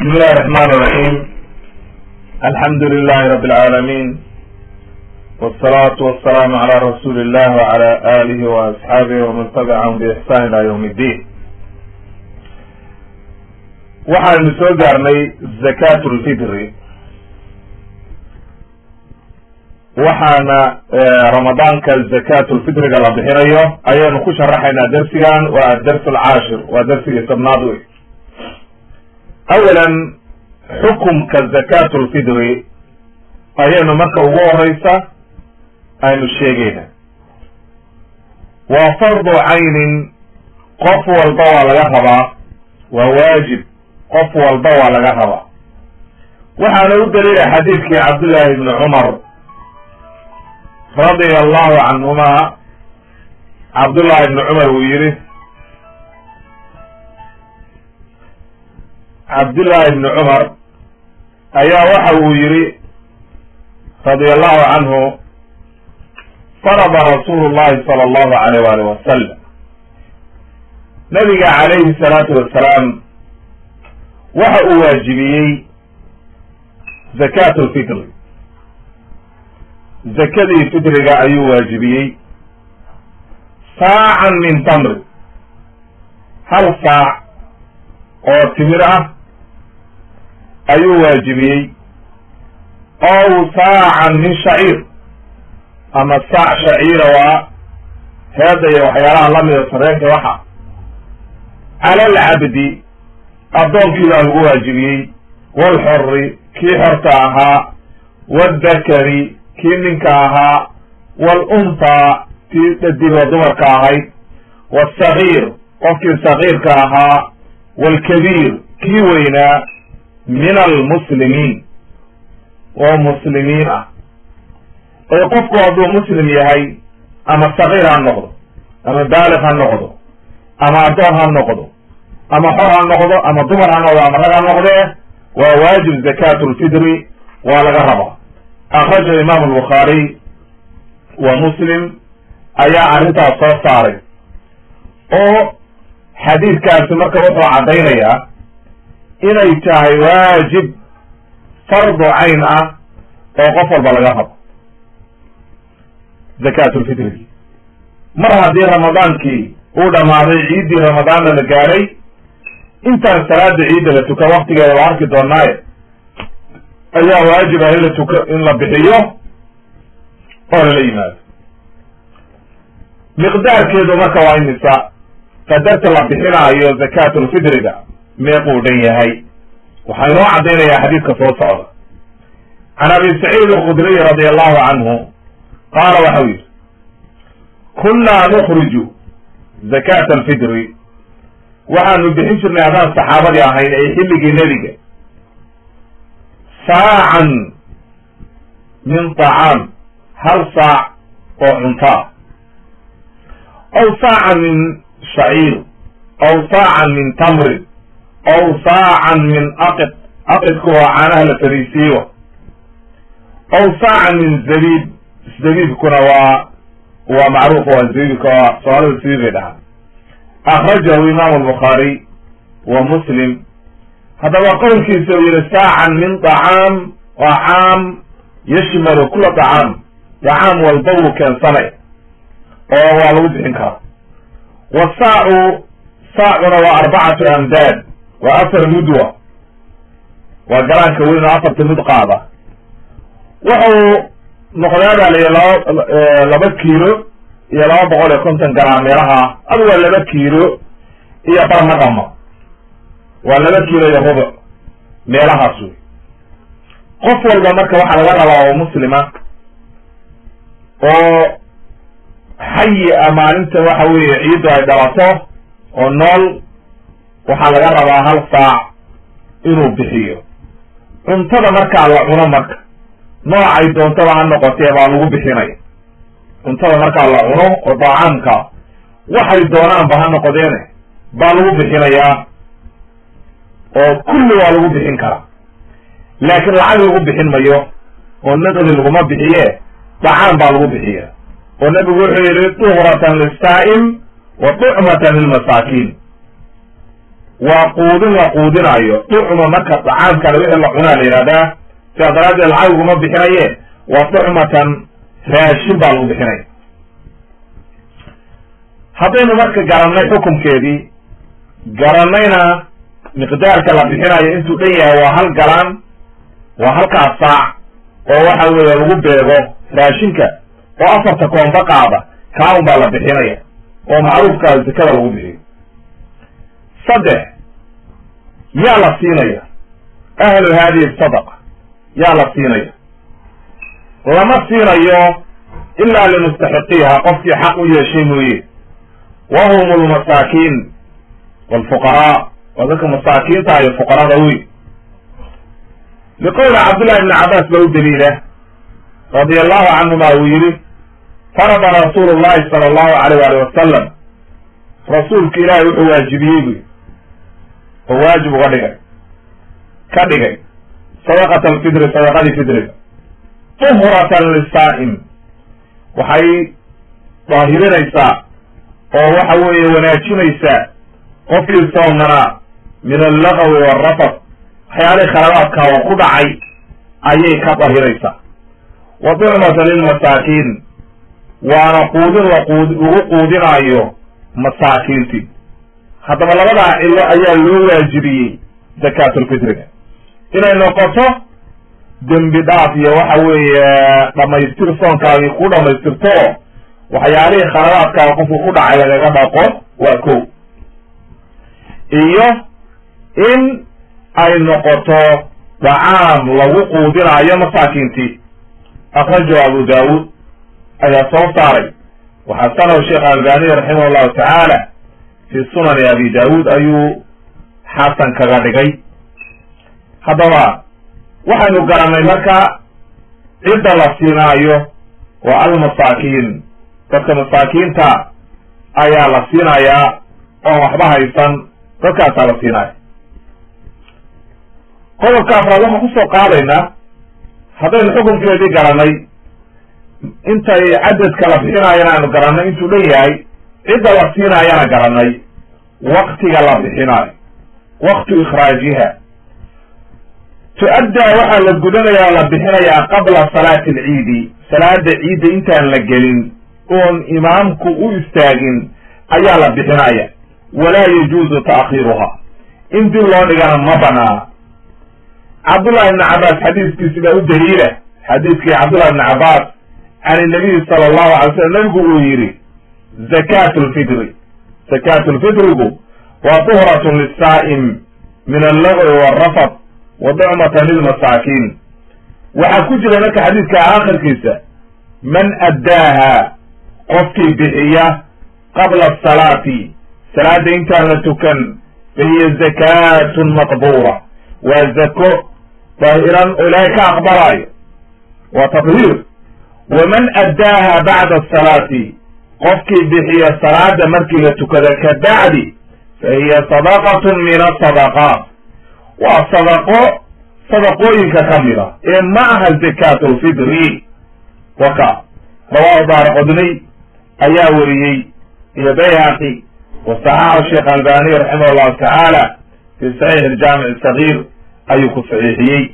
بسم الله الرحمن الرحيم الحمد لله رب العالمين والصلاة والسلام على رسول الله وعلى آله وأصحابه ومن تبعهم بإحسان إلى يوم الدين waxaynu soo gaarnay zakat lfitri waxaana ramadaanka zakat lfitriga la bixinayo ayaynu ku sharaxaynaa dersigan waa adars alcaashir waa dersigii tobnaad wey awalan xukumka zakat lfitri ayaynu marka ugu horeysa aynu sheegayna waa fardu caynin qof walba waa laga rabaa waa waajib qof walba waa laga rabaa waxaana u daliila xadiidkii cabdullaahi ibni cumar radia allahu canhuma cabdullahi ibni cumar uu yihi cabdullaahi ibni cumar ayaa waxa uu yihi radia allahu canhu farada rasuulu llahi sala allahu alayh waalih wasalam nabiga calayhi salaatu wasalaam waxa uu waajibiyey zakat lfitri zakadii fitriga ayuu waajibiyey saacan min tamri hal saac oo timir ah ayuu waajibiyey ow saacan min shaciir ama saac shaciira waa heeda iyo waxyaalaha lamida sareenka waxa cala alcabdi addoonkii baa lagu waajibiyey walxori kii xorta ahaa waaldakari kii ninka ahaa waalunhaa kii dhadigo dumarka ahayd wasagiir qofkii sagiirka ahaa waalkabiir kii weynaa min almuslimiin oo muslimiin ah ee qofku hadduu muslim yahay ama sagiir ha noqdo ama baaliq ha noqdo ama addoon ha noqdo ama xor ha noqdo ama dumar ha noqdo ama rag ha noqdee waa waajib zakat lfitri waa laga rabaa akraja imam albukhaariy wa muslim ayaa arrintaas soo saaray oo xadiidkaasi marka wuxuu caddaynayaa inay tahay waajib fardu cayn ah oo qof walba laga rabo zakat lfitrigi mar haddii ramadaankii uu dhamaaday ciiddii ramadaanna la gaaray intaan salaada ciidda la tuka waktigeeda waa arki doonaaye ayaa waajib ah in la tuka in la bixiyo oo lala yimaado miqdaarkeedu marka waa imisa qadarta la bixinaayo zakat lfitriga meequu dhan yahay waxaa inoo caddaynayaa xadiidka soo socda can abi saciid alkhudriy radi allahu canhu qaala waxau yidhi kunnaa nukriju zakat alfitri waxaanu bixin jirnay haddaan saxaabadii ahayn ay xilligii nebiga saacan min tacaam hal saac oo cunto ah aw saacan min shaciir aw saacan min tamrin aw saacan min aqid aqidku waa caanaha la fariisiiyo aw saacan min zabiib zabiibkuna waa waa macruuf waa zabiibka waa soomaalida zabiib bay dhahaa akrajahu imaamu albukhaariy wa muslim haddaba qowlkiisa uu yihi saacan min dacaam waa caam yashmalu kula dacaam dacaam walba wuu keensanay oo waa lagu bixin karaa wasaacu saacuna waa arbacatu amdaad waa afar mudwa waa galaanka weyn oo afarta mud qaada wuxuu noqdaa baa layihi laba laba kiilo iyo laba boqol iyo konton garam meelaha adu waa laba kiilo iyo barna dhama waa laba kiilo iyo rubuc meelahaas wey qof walba marka waxaa laga rabaa oo muslima oo xayi a maalinta waxa weeye ciiddu ay dhalato oo nool waxaa laga rabaa hal saac inuu bixiyo cuntada markaa la cuno marka noocay doontaba ha noqotee baa lagu bixinaya cuntada markaa la cuno oo daacaamka waxay doonaanba ha noqdeene baa lagu bixinayaa oo kulli waa lagu bixin karaa laakiin lacag lagu bixin mayo oo naqdi laguma bixiye dacaam baa lagu bixiya oo nabigu wuxuu yihi duhratan lisaa'im wa tucmatan lilmasaakiin waa quudin la quudinayo tucma marka dacaamkale wixii la cunaa la yihahdaa sidaa daraaddeed lacag uguma bixinaye waa tucmatan raashin baa lagu bixinaya haddaynu marka garannay xukumkeedii garannayna miqdaarka la bixinayo intuu dhan yahay waa hal galaan waa halkaas saac oo waxa weeye lagu beego raashinka oo afarta koonba qaada kaun baa la bixinaya oo macruufkaa zakada lagu bixiyo saddex yaa la siinaya ahlu hadihi sadaqa yaa la siinaya lama siinayo ilaa limustaxiqiiha qofkii xaq u yeeshay mooye wa hum lmasaakiin walfuqaraa waa dadka masaakiinta iyo fuqarada wey liqowli cabdullahi ibni cabbaas ba u daliila radia allahu canhuma uu yihi farada rasuulu llahi sala allahu alayh wali wasalam rasuulka ilaahay wuxuu waajibiyey buy oo waajib uga dhigay ka dhigay sadaqat alfidri sadaqadii fidriga tuhratan lisaa'im waxay daahirinaysaa oo waxa weeye wanaajinaysaa qofkii soomnanaa min allagawi waalrafad waxyaalihii khaladaadka oo ku dhacay ayay ka dahiraysaa wa tucmata lilmasaakiin waana quudin laqud lagu quudinaayo masaakiintii haddaba labadaa cilo ayaa loo waajibiyey zakaatulfitriga inay noqoto dembi dhaaf iyo waxa weeye dhamaystir soonkaagii ku dhamaystirto oo waxyaalihii khaladaadkaa qofku ku dhacay lagaga dhaqo waa ko iyo in ay noqoto dacaam lagu quudinaayo masaakiintii akrajahu abu daawuud ayaa soo saaray waxasanahu sheekh albaniy raximah llahu tacaala fi sunani abi daawuud ayuu xasan kaga dhigay haddaba waxaynu garanay marka cidda la siinaayo waa almasaakiin dadka masaakiinta ayaa la siinayaa oon waxba haysan dadkaasaa la siinaya qodobka afraad waxaan kusoo qaadaynaa haddaynu xukunkeedii garanay intay cadadka la bixinaayana aanu garanay intuu dhan yahay cidda la siinaayana garanay waktiga la bixinaayo waktu ikhraajiha tu-addaa waxaa la gudanayaa la bixinayaa qabla salaati alciidi salaada ciidda intaan la gelin oon imaamku u istaagin ayaa la bixinaya walaa yajuuzu ta'khiiruha in dib loo dhigana ma banaa cabdullahi ibni cabbaas xadiiskiisi baa u daliila xadiiskii cabdullahi ibni cabbaas can inabiyi sala allahu alay slam nabigu uu yidhi zakaatu lfitri zakaatu lfitrigu waa tuhratun lisaa'im min allagwi waalrafad wa ducmatan lilmasaakiin waxaa ku jira marka xadiidka aakhirkiisa man addaaha qofkii bixiya qabla asalaati salaada intaan la tukan fahiya zakaatun maqbuura waa zako daahiran oo ilaahay ka aqbalaayo waa tadhiir waman addaaha bacda asalaati qofkii bixiya salaada markii la tukada ka bacdi fahiya sadaqatun min asadaqaat waa sadaqo sadaqooyinka ka mida ee ma aha zakaatu lfidri waka rawahu daara qodniy ayaa weriyey iyo bayhaqi wa saxaxu sheekh albaniy raximah allahu tacaala fi saxiix aljaamic sagiir ayuu ku saxiixiyey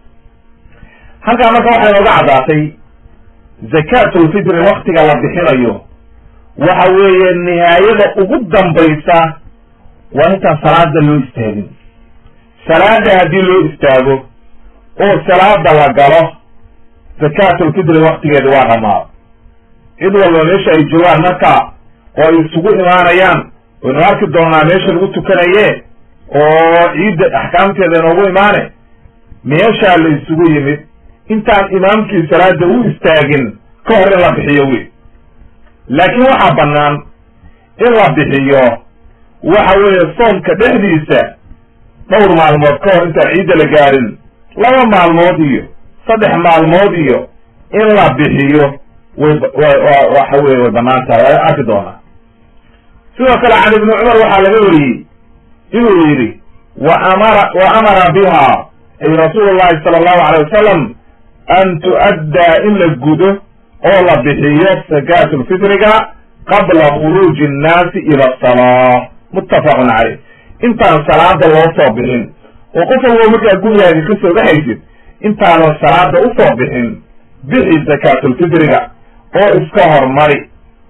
halkaa marka waxay nooga caddaatay zakaatulfitri waktiga la bixinayo waxa weeye nihaayada ugu dambaysa waa intaan salaada loo istaagin salaada haddii loo istaago oo salaada la galo zakaatulfitri waktigeeda waa dhamaado cid walba meesha ay joogaan marka oo ay isugu imaanayaan waynu arki doonaa meesha lagu tukanaye oo ciidda axkaamteeda inoogu imaane meeshaa la isugu yimid intaan imaamkii salaada u istaagin ka hor in la bixiyo wey laakiin waxaa bannaan in la bixiyo waxa weeye soomka dhexdiisa dhowr maalmood ka hor intaan ciidda la gaarin laba maalmood iyo saddex maalmood iyo in la bixiyo way waxa weye way bannaan tahay waa arki doonaa sidoo kale can ibni cumar waxaa laga wariyey inuu yidhi wa amara wa amara biha ay rasuulu llahi sala allahu alay wasalam an tu'addaa in la gudo oo la bixiyo zakaatulfitriga qabla khuruuji annaasi ila asalaa muttafaqun caleyh intaan salaada loo soo bixin oo qof walba markaa gurigaaga ka soo baxaysid intaadan salaada usoo bixin bixi zakaatulfitriga oo iska hormari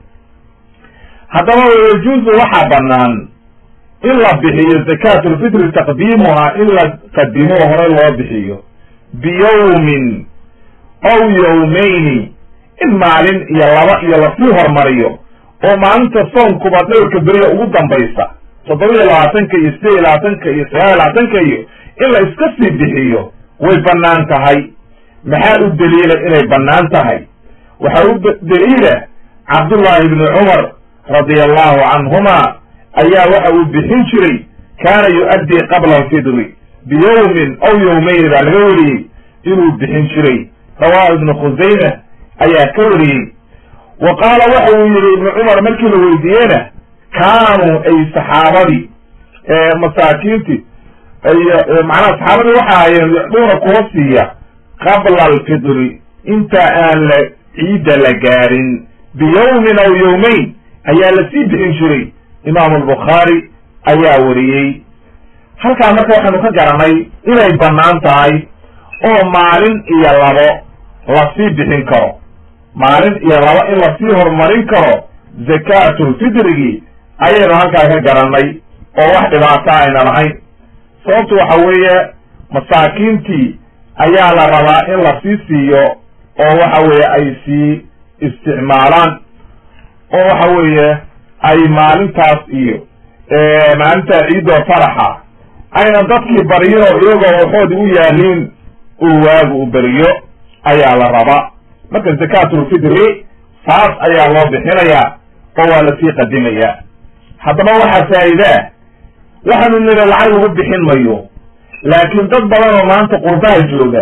haddaba yajuusu waxaa banaan in la bixiyo zakaatulfitri taqdiimuhaa in la qadimo hore loo bixiyo biyawmin aw yawmayni in maalin iyo laba iyo lasii hormariyo oo maalinta soonkuba dhowrka beriya ugu dambaysa toddoba iyo labaatanka iyo sideed iyo labaatanka iyo sagaal iyo labaatanka iyo in la iska sii bixiyo way bannaan tahay maxaa u daliila inay bannaan tahay waxaa u daliila cabdullaahi ibni cumar radia allahu canhuma ayaa waxa uu bixin jiray kaana yu-addii qabla alfidri biyawmin aw yawmayni baa laga wariyey inuu bixin jiray rawaahu ibnu khusayma ayaa ka wariyey wa qaala waxa uu yihi ibnu cumar markii la weydiiyeyna kaanuu ay saxaabadii masaakiintii macnaha saxaabadii waxa ahayeen yucduuna kuwa siiya qabla alfidri inta aan la ciidda la gaarin biyawmin aw yawmayn ayaa lasii bixin jiray imaamu albukhaari ayaa wariyey halkaa marka waxaynu ka garanay inay bannaan tahay oo maalin iyo labo lasii bixin karo maalin iyo labo in lasii horumarin karo zakaatulfitrigii ayaynu halkaa ka garanay oo wax dhibaato ayna lahayn sababtu waxa weeye masaakiintii ayaa la rabaa in lasii siiyo oo waxa weeye ay sii isticmaalaan oo waxa weeye ay maalintaas iyo maalinta ciidoo faraxa ayna dadkii baryin oo iyagoo waxoodi u yaaliin uu waagu u beriyo ayaa la rabaa marka zakaatulfitri saas ayaa loo bixinayaa oo waa lasii qadimayaa haddaba waxaa faa'iidaa waxaanu nida lacag lagu bixin mayo laakiin dad badan oo maanta qurbaha jooga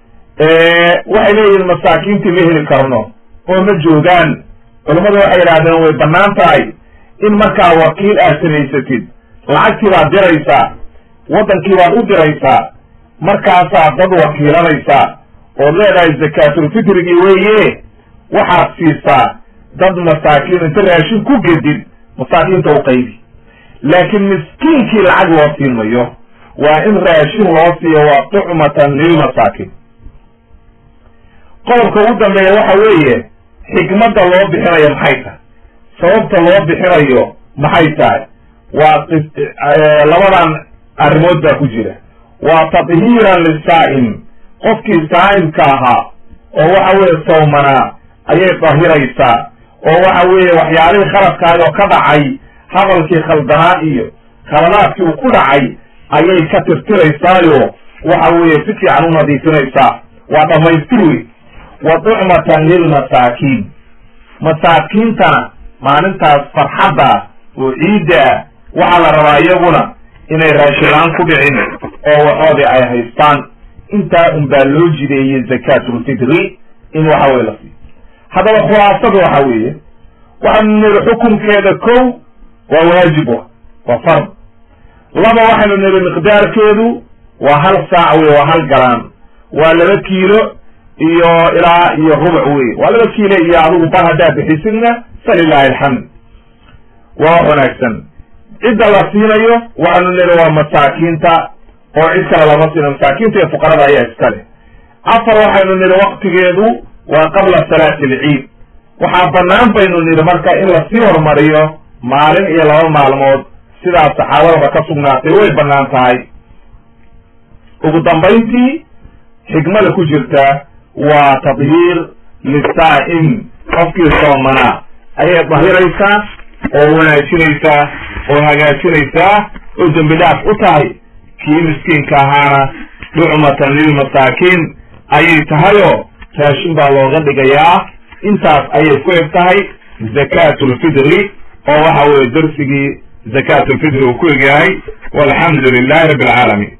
waxay leeyihiin masaakiintii ma heli karno oo ma joogaan culammadu waxay yidhahdeen way bannaan tahay in markaa wakiil aad samaysatid lacagtii baad diraysaa waddankii baad u diraysaa markaasaad dad wakiilanaysaa ood leedahay zakaatulfitrigii weeye waxaad siisaa dad masaakiin inta raashin ku gedid masaakiinta u qaybi laakiin miskiinkii lacag loo siin mayo waa in raashin loo siiyo waa tucmatan lilmasaakiin qodobka ugu dambeeya waxa weeye xikmadda loo bixinayo maxay tahay sababta loo bixinayo maxay tahay waa labadan arrimood baa ku jira waa tadhiiran lisaa'im qofkii saa'imka ahaa oo waxa weeye sawmanaa ayay dahiraysaa oo waxa weeye waxyaalihii khaladkaayoo ka dhacay hadalkii khaldanaa iyo khaladaadkii uu ku dhacay ayay ka tirtiraysaayo waxa weeye si fiican u nadiifinaysaa waa dhammaystir wey wa tucmatan lilmasaakiin masaakiintana maalintaas farxadda oo ciidda ah waxaa la rabaa iyaguna inay raashilaan ku dhicin oo waxoodii ay haystaan intaa un baa loo jideeyey zakaatulfitri in waxa weye la siiyo haddaba khulaasadu waxa weeye waxaanu niri xukunkeeda kow waa waajib waa fard laba waxaynu niri miqdaarkeedu waa hal saac wey waa hal galaan waa laba kiilo iyo ilaa iyo rubuc wey waa laba kiilo iyo adigu bar haddaad bixisidna falilahi alxamd waa wax wanaagsan cidda la siinayo waxaanu niri waa masaakiinta oo cid kale lama siina masaakiinta iyo fuqarada ayaa iska leh afar waxaynu niri waktigeedu waa qabla salaati alciid waxaa bannaan baynu niri marka in lasii horumariyo maalin iyo laba maalmood sidaas saxaabadaba ka sugnaatay way bannaan tahay ugu dambayntii xikmada ku jirta waa tadhiir lisaa'im qofkii soomanaa ayay dahiraysaa oo wanaajinaysaa oo hagaajinaysaa oo dembi dhaaf u tahay kii miskiinka ahaana ducmatan lilmasaakiin ayay tahayoo raashin baa looga dhigayaa intaas ayay ku eg tahay zakaatulfidri oo waxa weeye darsigii zakaatulfidri uu ku egyahay walxamdu lilahi rabbi alcaalamiin